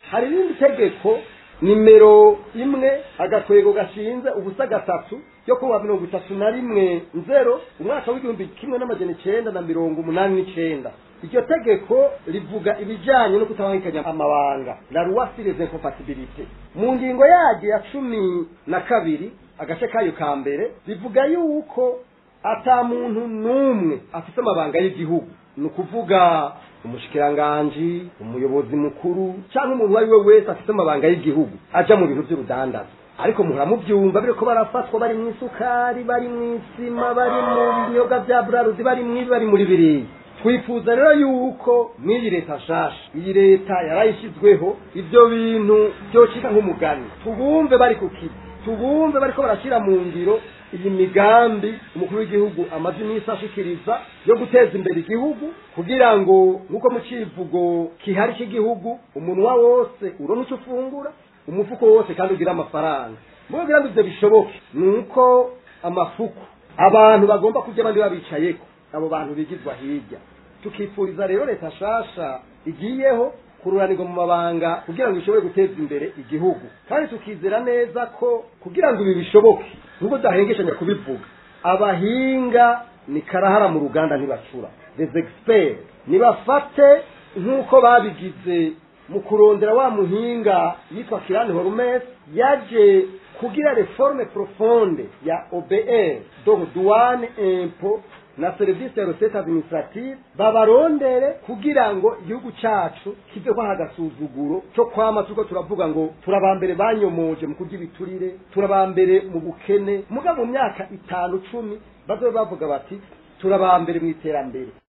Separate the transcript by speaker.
Speaker 1: hari irindi tegeko nimero imwe agakwego gashinze ubusa gatatu yo kuwa mirongo itatu na rimwe nzero umwaka w'igihumbi kimwe n'amajana icenda na mirongo umunani n'icenda iryo tegeko rivuga ibijanye no kutabangikanya amabanga la loi sur les incompatibilités mu ngingo yaryo ya cumi na kabiri agace kayo ka mbere rivuga yuko ata muntu n'umwe afite amabanga y'igihugu ni ukuvuga umushikiranganji umuyobozi mukuru cyangwa umuntu uwo ari we wese afite amabanga y'igihugu aja mu bintu by'urudandaza ariko muhora mubyumva biriko barafatwa bari mu isukari bari mu isima bari mu binyobwa bya buraruzi bari mu ibi bari muri biriya twifuza rero yuko n'iyi leta nshasha iyi leta yarayishyizweho ibyo bintu byocika nk'umugani tubumve bari ku kizi tubumve bariko barashyira mu ngiro iyi migambi umukuru w'igihugu amaze iminsi ashikiriza yo guteza imbere igihugu kugira ngo nk'uko mu civugo kihari cy'igihugu umunwa wose uronka icyo ufungura umufuko wose kandi ugira amafaranga mu kugira ngo ibyo bishoboke ni uko amafuku abantu bagomba kurya abandi babicayeko abo bantu bigizwa hirya tukifuriza rero leta nshasha igiyeho kururanirwa mu mabanga kugira ngo ishobore guteza imbere igihugu kandi tukizera neza ko kugira ngo ibi bishoboke nubwo dahengeshanya kubivuga abahinga ni karahara mu ruganda ntibacura les experts nibafate nk'uko babigize mu kurondera wa muhinga yitwa kirani horumes yaje kugira reforme profonde ya obr donc douane impôt na serivisi ya recette administrative babarondere kugira ngo igihugu cacu kive kwaha agasuzuguro co kwama turiko turavuga ngo turabambere banyomoje mu kurya ibiturire turabambere mu bukene muga mu myaka itanu cumi bazobe bavuga bati turabambere mu iterambere